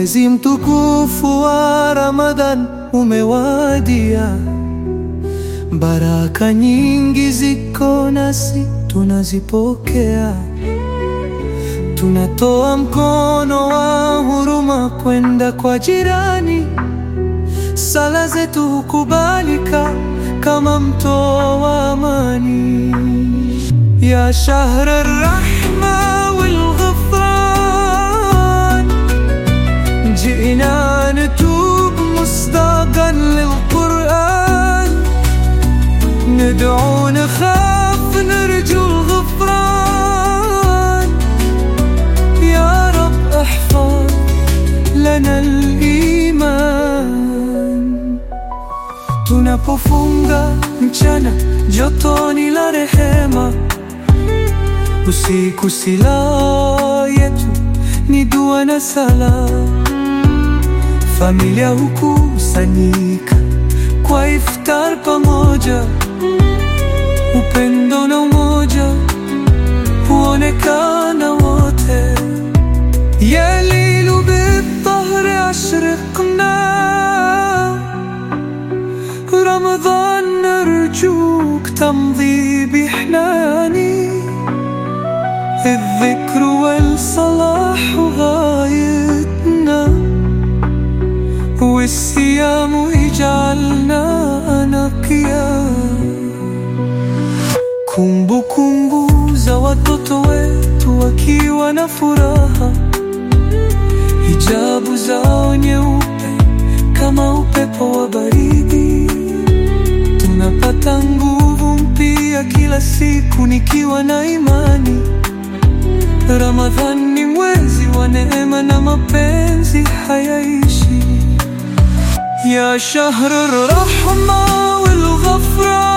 Mwezi mtukufu wa Ramadhan umewadia, baraka nyingi ziko nasi tunazipokea. Tunatoa mkono wa huruma kwenda kwa jirani, sala zetu hukubalika kama mto wa amani. Ya shahra rahma wal ghufran جئنا نتوب مصداقا للقرآن ندعو نخاف نرجو الغفران يا رب احفظ لنا الإيمان Tunapofunga mchana jotoni la rehema, usiku silaha yetu ni dua na sala. Familia hukusanyika kwa iftar pamoja, upendo na umoja huonekana wote. Ya lilu bidhahri ashrikna رمضان نرجوك تمضي بحناني الذكر والصلاح غايتنا والصيام يجعلنا نقيا Kumbukumbu za watoto wetu wakiwa na furaha, hijabu zao nyeupe kama upepo wa baridi. Tunapata nguvu mpya kila siku nikiwa na imani. Ramadhan ni mwezi wa neema na mapenzi hayaishi. Ya shahr rahma wal ghafran